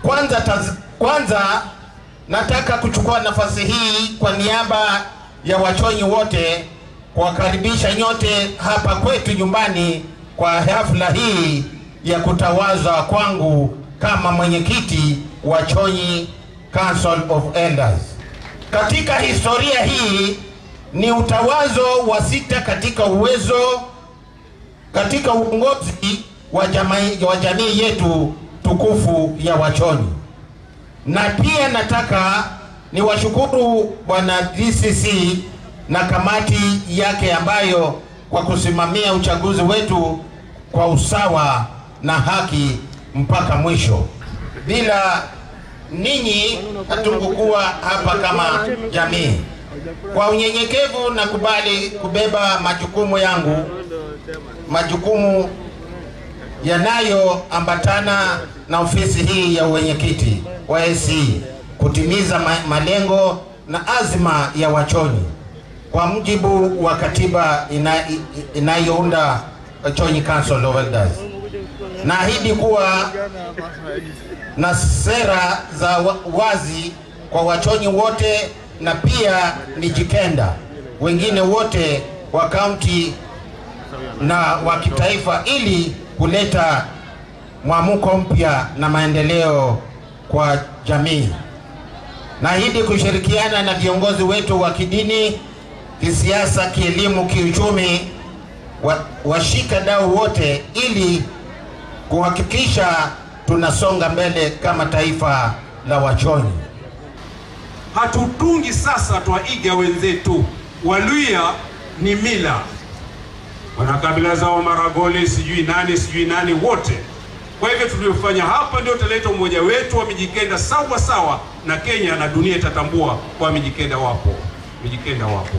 Kwanza, taz, kwanza nataka kuchukua nafasi hii kwa niaba ya Wachonyi wote kuwakaribisha nyote hapa kwetu nyumbani kwa hafla hii ya kutawazwa kwangu kama mwenyekiti wa Chonyi Council of Elders. Katika historia hii ni utawazo wa sita katika uwezo katika uongozi wa jamii, wa jamii yetu tukufu ya Wachoni, na pia nataka niwashukuru bwana DCC na kamati yake ambayo kwa kusimamia uchaguzi wetu kwa usawa na haki mpaka mwisho. Bila ninyi hatungekuwa hapa kama jamii. Kwa unyenyekevu na kubali kubeba majukumu yangu, majukumu yanayoambatana na ofisi hii ya uwenyekiti wa AC kutimiza ma malengo na azma ya Wachonyi kwa mujibu wa katiba ina, inayounda Chonyi Council of Elders. Naahidi kuwa na sera za wa- wazi kwa Wachonyi wote na pia Mijikenda wengine wote wa kaunti na wa kitaifa ili kuleta mwamko mpya na maendeleo kwa jamii. Naahidi kushirikiana na viongozi wetu wa kidini, kisiasa, kielimu, kiuchumi, wa- washika dau wote ili kuhakikisha tunasonga mbele kama taifa la Wachonyi. hatutungi sasa twaiga wenzetu. Waluya ni mila, wana kabila zao, Maragoli sijui nani sijui nani, wote. Kwa hivyo tuliofanya hapa ndio utaleta umoja wetu wa Mijikenda sawa sawa, na Kenya na dunia itatambua kwa Mijikenda wapo, Mijikenda wapo.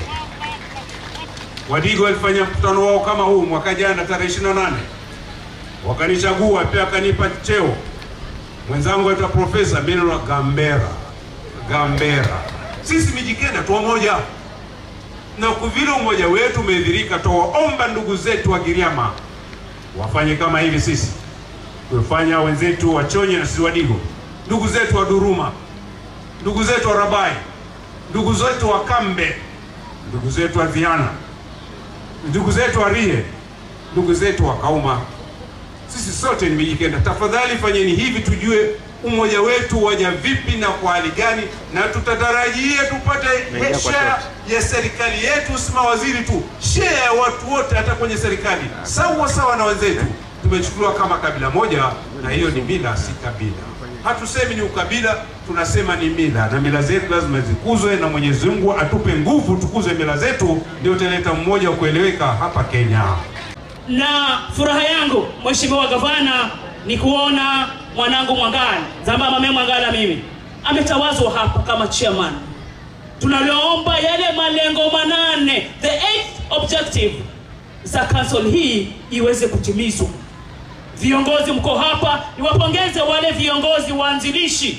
Wadigo walifanya mkutano wao kama huu mwaka jana tarehe 28 wakanichagua pia wakanipa cheo. Mwenzangu aitwa Profesa Benno Gambera Gambera. Sisi Mijikenda tu moja, na kwa vile umoja wetu umedhirika, twawaomba ndugu zetu wa Giriama wafanye kama hivi sisi kufanya wenzetu wa Chonyi na sisi Wadigo, ndugu zetu wa Duruma, ndugu zetu wa Rabai, ndugu zetu wa Kambe, ndugu zetu wa Viana, ndugu zetu wa Rihe, ndugu zetu wa Kauma. Sisi sote ni Mijikenda. Tafadhali fanyeni hivi, tujue umoja wetu waja vipi na kwa hali gani, na tutatarajia tupate share ya serikali yetu, si mawaziri tu, share ya watu wote, hata kwenye serikali, sawa sawa na wenzetu. Tumechukuliwa kama kabila moja, na hiyo ni mila, si kabila. Hatusemi ni ukabila, tunasema ni mila, na mila zetu lazima zikuzwe, na Mwenyezi Mungu atupe nguvu tukuze mila zetu, ndio utaleta mmoja wa kueleweka hapa Kenya. na furaha yangu Mheshimiwa Gavana ni kuona mwanangu Mwangala Zamba Mame Mwangala mimi ametawazwa hapa kama chairman. Tunaliomba yale malengo manane, the eighth objective za council hii iweze kutimizwa. Viongozi mko hapa, niwapongeze wale viongozi waanzilishi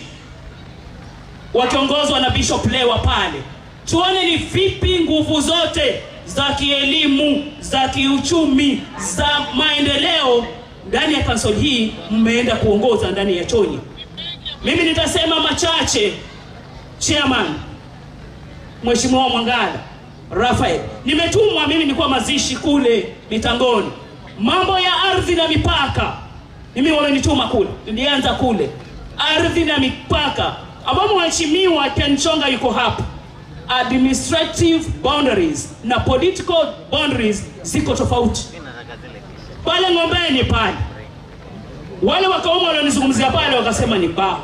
wakiongozwa na Bishop Lewa pale, tuone ni vipi nguvu zote za kielimu, za kiuchumi, za maendeleo ndani ya kansol hii mmeenda kuongoza ndani ya Chonyi. Mimi nitasema machache. Chairman Mheshimiwa Mwangala Rafael, nimetumwa mimi, nilikuwa mazishi kule Mitangoni, mambo ya ardhi na mipaka, mimi wamenituma kule, nilianza kule ardhi na mipaka, ambapo mheshimiwa Ken Chonga yuko hapa. Administrative boundaries na political boundaries ziko tofauti. Pale Ng'ombeni pale, wale wakauma walionizungumzia pale wakasema ni baa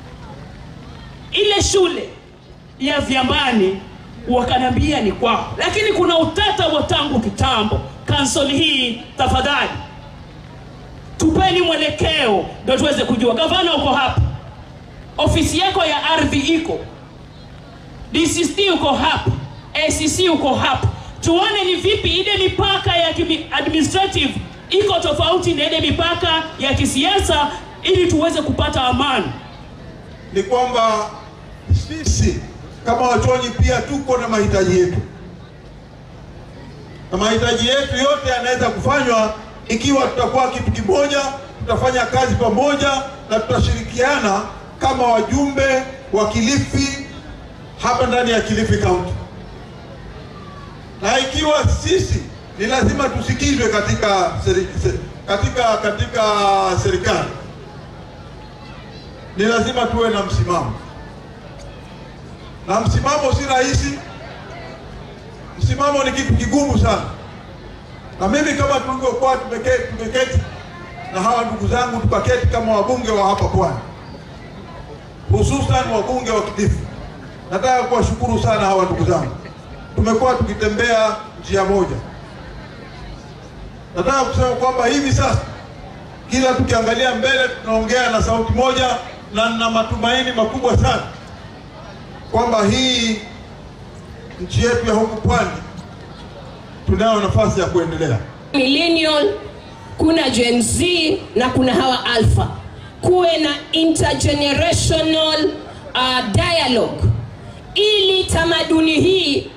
ile shule ya Vyambani wakanambia ni kwao, lakini kuna utata wa tangu kitambo. Kansoli hii tafadhali, tupeni mwelekeo ndio tuweze kujua. Gavana uko hapa, ofisi yako ya ardhi iko, DCC uko hapa, ACC uko hapa, tuone ni vipi ile mipaka ya kimi- administrative iko tofauti na ile mipaka ya kisiasa, ili tuweze kupata amani. ni kwamba sisi kama Wachonyi pia tuko na mahitaji yetu, na mahitaji yetu yote yanaweza kufanywa ikiwa tutakuwa kitu kimoja, tutafanya kazi pamoja na tutashirikiana kama wajumbe wa Kilifi hapa ndani ya Kilifi County, na ikiwa sisi ni lazima tusikizwe katika seri, se- katika katika serikali, ni lazima tuwe na msimamo, na msimamo si rahisi. Msimamo ni kitu kigumu sana, na mimi kama tulivyokuwa tumeketi, tumeketi na hawa ndugu zangu tukaketi kama wabunge wa hapa Pwani, hususan wabunge wa Kilifi. Nataka kuwashukuru sana hawa ndugu zangu, tumekuwa tukitembea njia moja. Nataka kusema kwamba hivi sasa kila tukiangalia mbele tunaongea na sauti moja, na nina matumaini makubwa sana kwamba hii nchi yetu ya huku Pwani tunayo nafasi ya kuendelea. millennial kuna gen z na kuna hawa alpha kuwe na intergenerational uh, dialogue ili tamaduni hii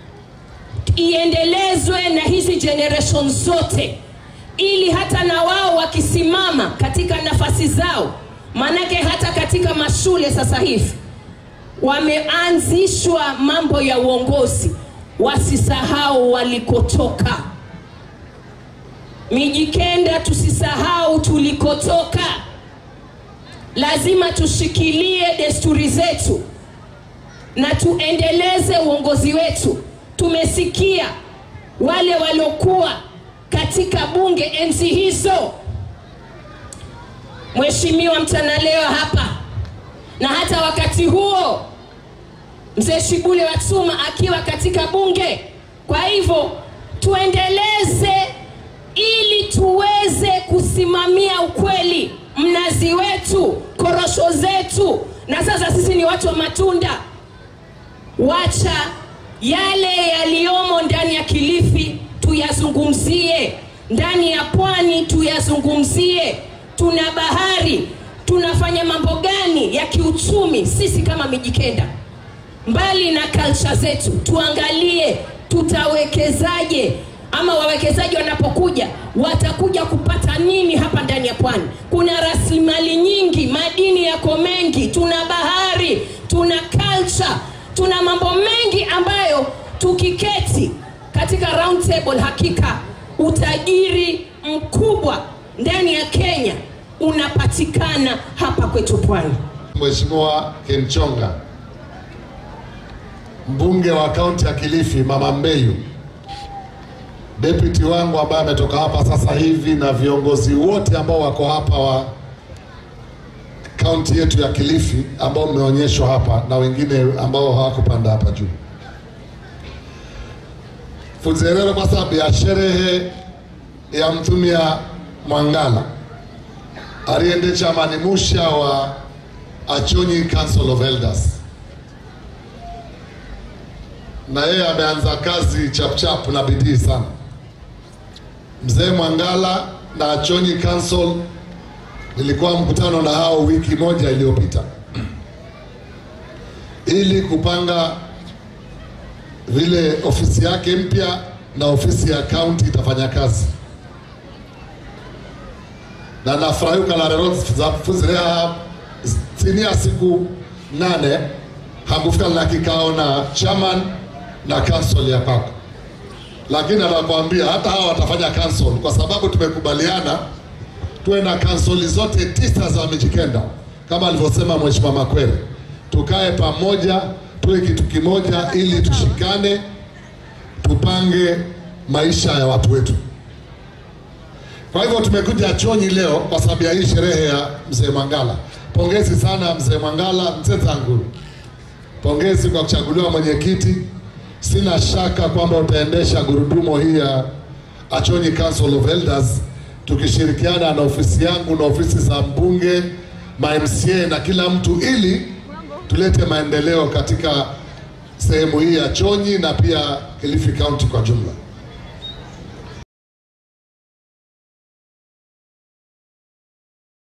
iendelezwe na hizi generation zote ili hata na wao wakisimama katika nafasi zao maanake hata katika mashule sasa hivi wameanzishwa mambo ya uongozi wasisahau walikotoka Mijikenda, tusisahau tulikotoka. Lazima tushikilie desturi zetu na tuendeleze uongozi wetu. Tumesikia wale waliokuwa katika bunge enzi hizo, Mheshimiwa Mtanaleo hapa, na hata wakati huo mzee Shibule Watsuma akiwa katika bunge. Kwa hivyo tuendeleze ili tuweze kusimamia ukweli, mnazi wetu, korosho zetu, na sasa sisi ni watu wa matunda. Wacha yale yaliyomo ndani ya Kilifi tuyazungumzie, ndani ya pwani tuyazungumzie. Tuna bahari, tunafanya mambo gani ya kiuchumi sisi kama Mijikenda? mbali na culture zetu, tuangalie tutawekezaje, ama wawekezaji wanapokuja watakuja kupata nini hapa ndani ya pwani. Kuna rasilimali nyingi, madini yako mengi, tuna bahari, tuna culture, tuna mambo mengi ambayo tukiketi katika round table, hakika utajiri mkubwa ndani ya Kenya unapatikana hapa kwetu pwani. Mheshimiwa Kenchonga, mbunge wa kaunti ya Kilifi, Mama Mbeyu, deputy wangu ambaye ametoka hapa sasa hivi, na viongozi wote ambao wako hapa wa kaunti yetu ya Kilifi ambao mmeonyeshwa hapa na wengine ambao hawakupanda hapa juu. Fuzerero kwa sababu ya sherehe ya mtumia Mwangala aliende chamani musha wa Achonyi Council of Elders, na yeye ameanza kazi chapchap na bidii sana. Mzee Mwangala na Achonyi Council, nilikuwa mkutano na hao wiki moja iliyopita ili kupanga vile ofisi yake mpya na ofisi ya kaunti itafanya kazi na nafurahi ukalarero zafuzirea chini ya siku nane hakufika na kikao na chairman na council ya kwako, lakini anakuambia hata hawa watafanya council kwa sababu tumekubaliana tuwe na council zote tisa za Mijikenda kama alivyosema Mheshimiwa Makwere, tukae pamoja tuwe kitu kimoja, ili tushikane, tupange maisha ya watu wetu. Kwa hivyo tumekuja Chonyi leo kwa sababu ya hii sherehe ya mzee Mwangala. Pongezi sana mzee Mwangala, mzee zangu, pongezi kwa kuchaguliwa mwenyekiti. Sina shaka kwamba utaendesha gurudumo hii ya Achonyi Council of Elders tukishirikiana na ofisi yangu na ofisi za mbunge, ma MCA na kila mtu, ili tulete maendeleo katika sehemu hii ya Chonyi na pia Kilifi County kwa jumla.